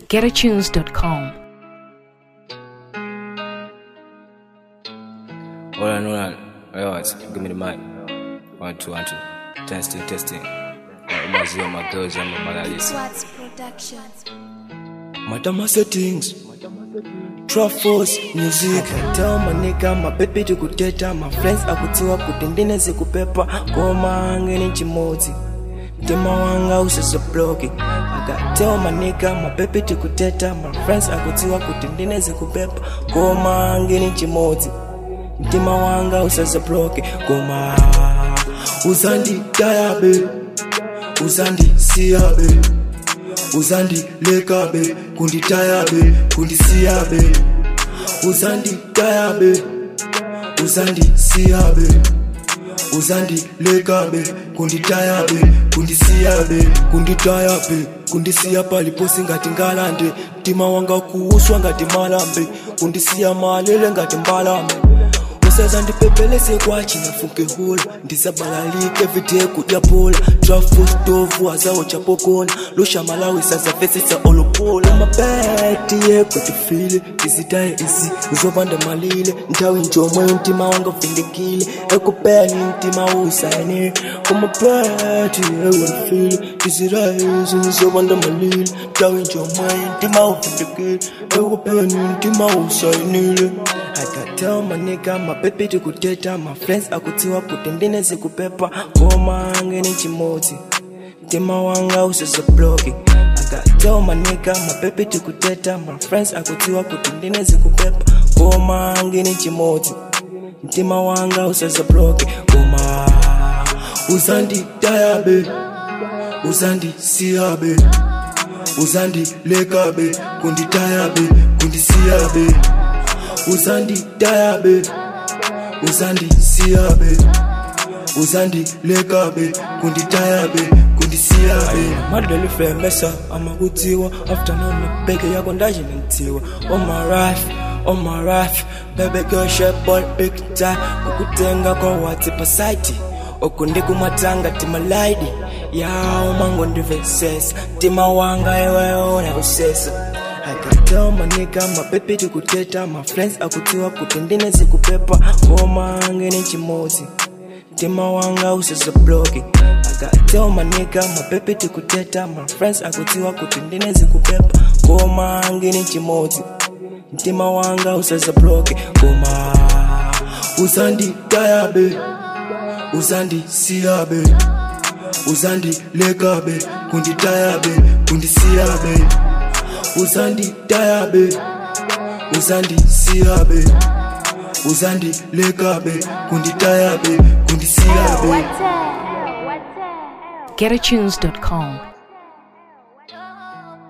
getatunes.com. Hold on, hold on. Wait, what? Give me the mic. One, two, one, two. Testing, testing. Umazio magozi ama malalisi. Swartz Productions. Madama settings Trap force music Tell my nigga my baby to kuteta My friends akutiwa kutendine zikupepa Goma ngeni chimodzi Mtima wanga usasa bloki Aga tell my nigga my baby to kuteta My friends akutiwa kutendine zikupepa Goma ngeni chimodzi Mtima wanga usasa bloki Goma Uzandi dayabe Uzandi siyabe uzandi lekabe kunditayabe kundisiyabe uzandi tayabe uzandi siyabe uzandi lekabe kunditayabe kundisiyabe kunditayabe kundisiya paliposi ngati ngalande mtima wanga kuuswa ngati malambe kundisiya malele ngati mbalame usaza ndipepelese kwachi nafunke hula ndisabalalike vite kudya pola trafu stovu azawo chapokona lushamalawi sazavesisa olopola mabeti yekwetifile tizitaye izi uzopanda malile nthawi njomwe mtima wanga uvindikile ekupeni mtima usayenere kumabeti yekwefile tizitaye izi uzopanda malile nthawi njomwe mtima uvindikile ekupeni mtima usayenere I got tell my nigga my baby to kuteta my friends akutiwa kutendine zikupepa ngoma ngeni chimodzi mtima wanga usasa bloki I got tell my nigga my baby to kuteta my friends akutiwa kutendine zikupepa ngoma ngeni chimodzi mtima wanga usasa bloki ngoma uzandi tayabe uzandi siyabe uzandi lekabe kunditayabe kundisiyabe uzandi dayabe uzandi siyabe uzandi lekabe kunditayabe kundisiyabe madalifemesa amakutiwa afternoon beke yako ndajinentiwa omaraf omaraf bebekeshebol big time kukutenga kwa wati pasaiti okundi kumatanga timalaidi yawo mango ndivesesa tima wanga iweona kusesa I can tell my nigga my baby to kuteta my friends akutiwa kutendine zikupepa ngoma ngeni chimodzi mtima wanga usasa bloki I can tell my nigga my baby to kuteta my friends akutiwa kutendine zikupepa ngoma ngeni chimodzi mtima wanga usasa bloki ngoma uzandi dayabe uzandi siyabe uzandi lekabe kunditayabe kundisiyabe uzandi tayabe uzandi siyabe uzandi lekabe kunditayabe kundisiyabe getatunes.com.